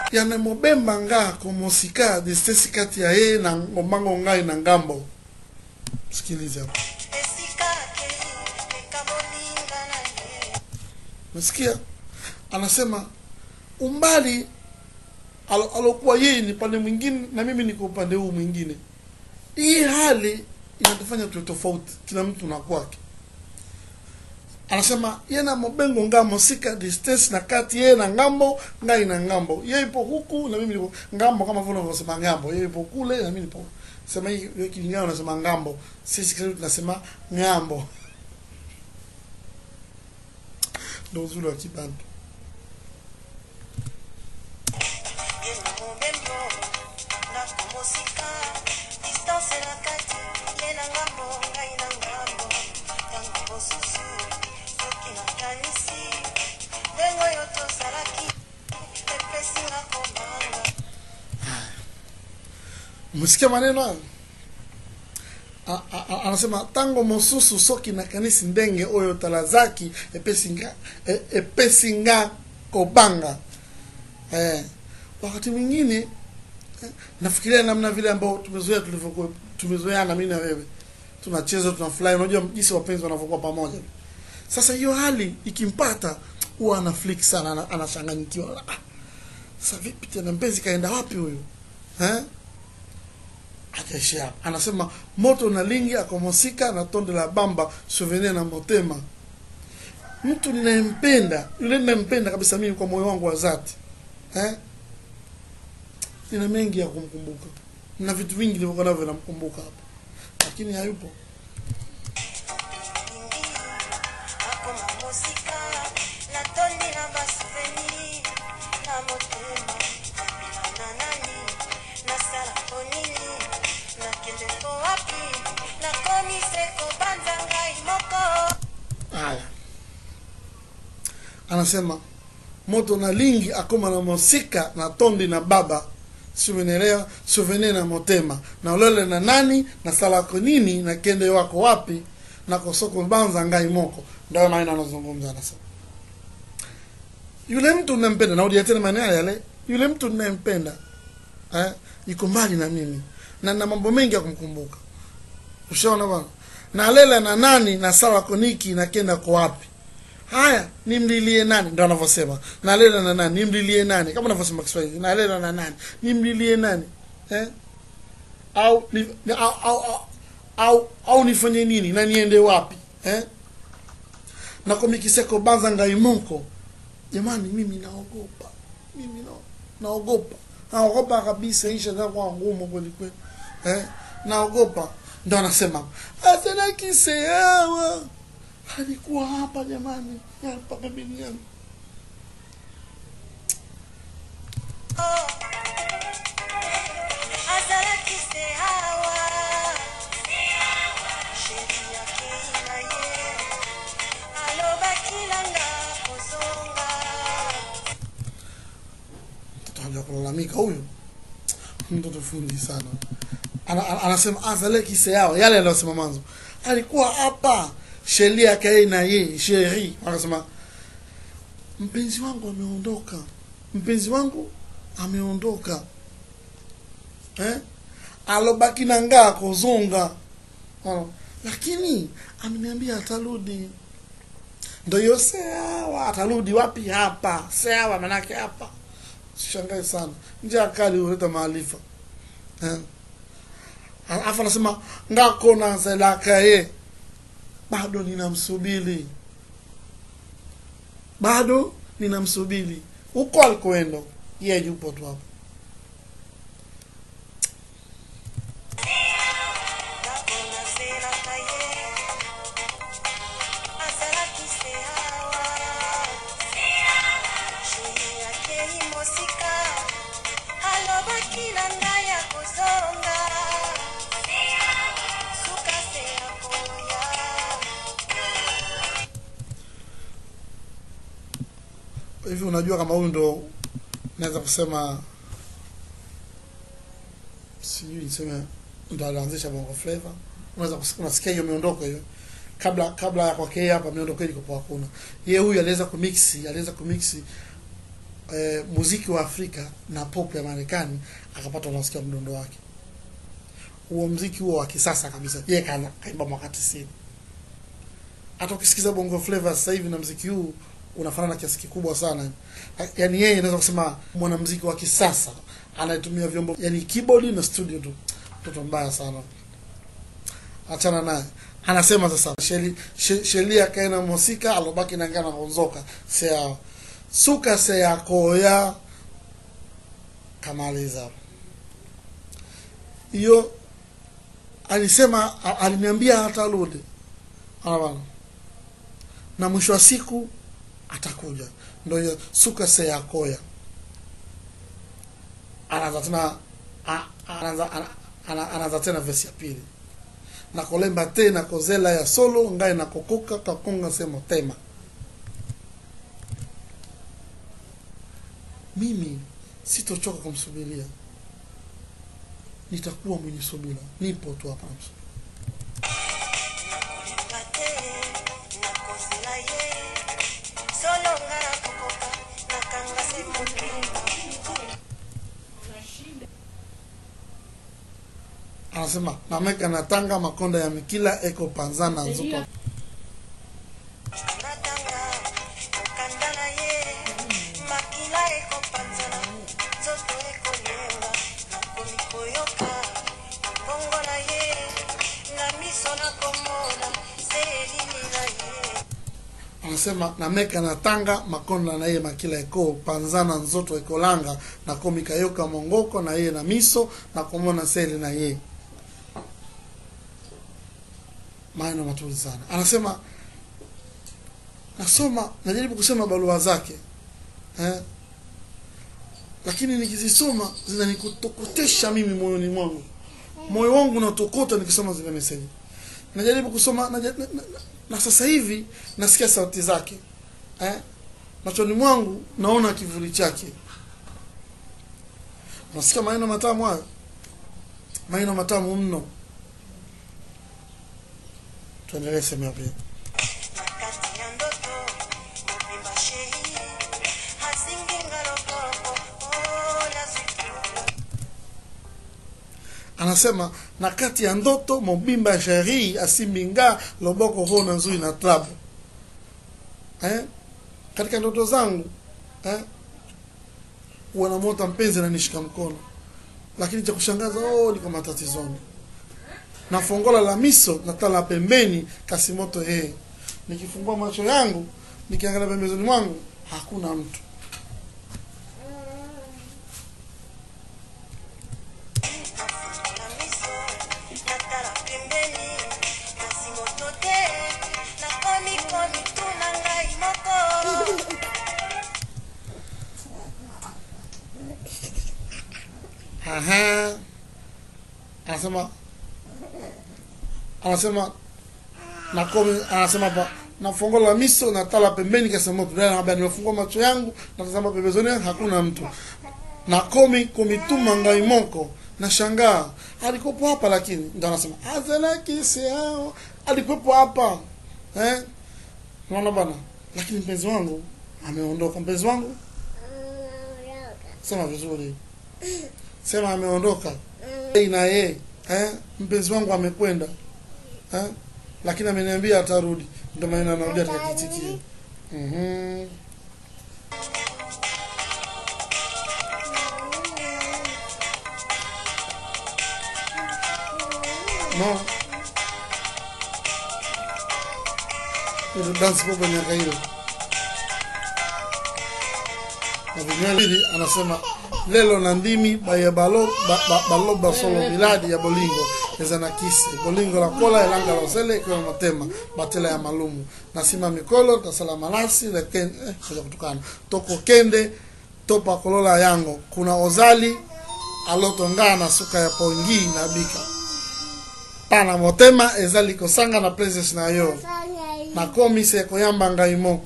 yanemobemba nga komosika distesi kati ya ye na ngombango ngai na ngambo sikiliza hapo esika akei ekamolinga na ye nasikia anasema umbali alo- alokuwa yeye ni upande mwingine na mimi niko upande huu mwingine hii hali inatufanya tuwe tofauti kila mtu na kwake anasema ye na mobengo ngamo sika distance na kati yeye na ngambo ngai na ngambo ye ipo huku na mimi nipo ngambo kama vile unavyosema ngambo ye ipo kule na mimi nipo sema hii wewe kilingana unasema ngambo sisi kwetu tunasema ngambo ndo uzuri wa kibantu ye na mobembo ndako mosika distance na kati ye na ngambo ngai na ngambo ntango mosusu soki nakanisi ndenge oyo tozalaki epesinga kobanga msikia maneno hayo A- a- a- anasema tango mosusu soki nakanisi ndenge oyo tala zaki epesinga e- epesinga kobanga eh, wakati mwingine eh, nafikiria namna vile ambao tumezoea tulivyokuwa tumezoeana mimi na wewe tunacheza tunafurahi unajua jinsi wapenzi wanavyokuwa pamoja sasa hiyo hali ikimpata huwa ana flick sana ana- anachanganyikiwa ah, sasa vipi tena mpenzi kaenda wapi huyu eh? akaishia hapo. anasema moto na lingi akomosika na tonde la bamba souvenir na motema mtu ninayempenda yule ninayempenda kabisa mimi kwa moyo wangu wa dhati eh? nina mengi ya kumkumbuka na vitu vingi nilivyokuwa navyo namkumbuka hapo lakini hayupo lingi akoma mosika natondi na basouvenir na motema na nani nasala po nini nakende po wapi nakomi se kobanza ngai moko haya anasema moto na lingi akoma na mosika na tondi na baba suvenelea souvenir na motema na ulele na nani na salako nini na kende wako wapi na kosoko banza ngai moko ndio maana anazungumza anasema yule mtu ninampenda naudia tena maneno yale yale yule mtu ninayempenda eh yuko mbali na mimi na na mambo mengi ya kumkumbuka ushaona bwana na lela na nani na sawa koniki na kenda kwa wapi haya nimlilie nani ndo anavyosema na lela na nani nimlilie nani kama anavyosema Kiswahili na lela na nani nimlilie nani eh au ni, ni- au, au, au, au, au nifanye nini na niende wapi eh na komikiseko banza ngaimoko jamani mimi naogopa mimi na, naogopa naogopa kabisa isha kwa ngumu kweli kweli eh naogopa ndo anasema asana kiseawa alikuwa hapa jamani hapa pembeni yangu azalaki se awa sheri akei na ye alobaki nanga kozonga mtoto haja kulalamika huyu mtoto fundi sana ana, ana, anasema azale kiseao yale aliyosema mwanzo alikuwa hapa sheria kae na ye sheri akasema mpenzi wangu ameondoka mpenzi wangu ameondoka eh? alobaki na ngaa kozonga Ona. lakini ameniambia atarudi ndo hiyo seawa atarudi wapi hapa seawa manake hapa shangae sana njia kali huleta maarifa eh? alafu anasema ngako na zelakaye bado ninamsubiri bado ninamsubiri huko alikoenda yeye yupo tu hapo ndako nazelaka ye azalaki se awa sheri akei mosika alobaki na ngai ya kozonga suka se ya koya hivi unajua kama huyu ndo naweza kusema sijui niseme ndo alianzisha bongo flava unaweza kus- unasikia hiyo miondoko hiyo kabla kabla ya kwake yeye hapa miondoko ilikopo hakuna yeye huyu aliweza kumixi aliweza kumixi eh, muziki wa Afrika na pop ya Marekani akapata unasikia mdundo wake huo mziki huo wa kisasa kabisa yeye kana kaimba mwaka 90 hata ukisikiza bongo flavor sasa hivi na mziki huu unafanana kiasi kikubwa sana yaani yeye naweza kusema mwanamziki wa kisasa anayetumia vyombo yani keyboard na studio tu mtoto mbaya sana achana naye anasema sasa sheli she- shelia kaena mosika alobaki nangana konzoka sea suka sea koya kamaliza hiyo alisema a- aliniambia hata rudi anaona na mwisho wa siku atakuja ndo hiyo suka sea koya anaanza tena a- anaanza ana- ana- anaanza tena vesi ya pili na kolemba tena kozela ya solo ngai na kokoka kakonga se motema mimi sitochoka kumsubiria nitakuwa mwenye subira nipo tu hapa namsubiri. nakolemba te nakozela ye solo nga nakokoka nakanga se motema anasema nameka natanga makonda ya mikila eko panzana nzupa natanga mokanda na ye makila ekopanzana nzoto ekonyenga nakomi koyoka mbongo na ye na miso nakomona se elili na ye anasema nameka natanga makonda na ye makila eko panzana nzoto ekolanga nakomi kayoka mongoko na ye na miso nakomona seli na ye maneno mazuri sana anasema nasoma najaribu kusema barua zake eh? lakini nikizisoma zinanikutokotesha mimi moyoni mwangu moyo wangu unatokota nikisoma zile meseji najaribu kusoma naja, na, na, na, na sasa hivi nasikia sauti zake eh? machoni mwangu naona kivuli chake nasikia maneno matamu hayo maneno matamu mno tuendelee sehemu pili na kati ya ndoto mobimba shei asinginga loboko oh, nazwikila anasema na kati ya ndoto mobimba ya sheri asimbinga loboko ho na nzui na trabu eh? katika ndoto zangu eh? wanamota mpenzi ananishika mkono lakini cha kushangaza oh, niko matatizoni na fongola la miso na tala pembeni kasimoto yeye nikifungua macho yangu nikiangalia pembezoni mwangu hakuna mtu na miso natala pembeni nasimoto te nakomikomi tuna ngai moko Aha. Anasema anasema nakomi anasema pa nafungola la miso na tala pembeni kasema mtu dada anambia nimefungua macho yangu natazama pembezoni hakuna mtu nakomi komituma ngai moko nashangaa alikuwepo hapa lakini ndo anasema azelekisiao alikuwepo hapa eh unaona bana lakini mpenzi wangu ameondoka mpenzi wangu sema vizuri sema ameondoka Yeye na yeye eh, mpenzi wangu amekwenda eh, lakini ameniambia atarudi, ndio maana anarudia katika kitikio. Mhm. No. Ile dance popo miaka hiyo. Na vinywele anasema lelo na ndimi baye balo ba, ba, baloba solo miladi ya bolingo eza na kisi bolingo la kola elanga la osele ikiwa matema batela ya malumu nasima mikolo tasala malasi leken eh, kuja kutukana toko kende topa kolola yango kuna ozali alotonga na suka ya pongi na bika pana motema ezali kosanga na places na yo nakomi se koyamba ngai moko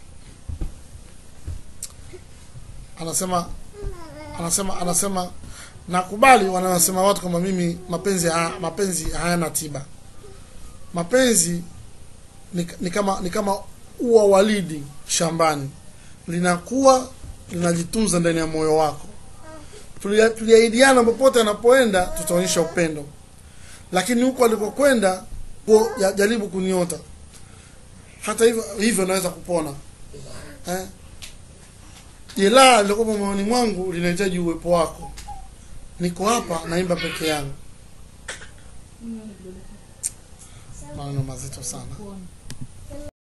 anasema anasema anasema nakubali wanasema watu kama mimi mapenzi ha, mapenzi hayana tiba mapenzi ni, ni kama ni kama ua walidi shambani linakuwa linajitunza ndani ya moyo wako Tulia- tuliahidiana popote anapoenda tutaonyesha upendo lakini huko alikokwenda po- ya- jaribu kuniota hata hivyo hivyo naweza kupona eh? jeraha lilokuwa moyoni mwangu linahitaji uwepo wako niko hapa naimba peke yangu maneno mazito sana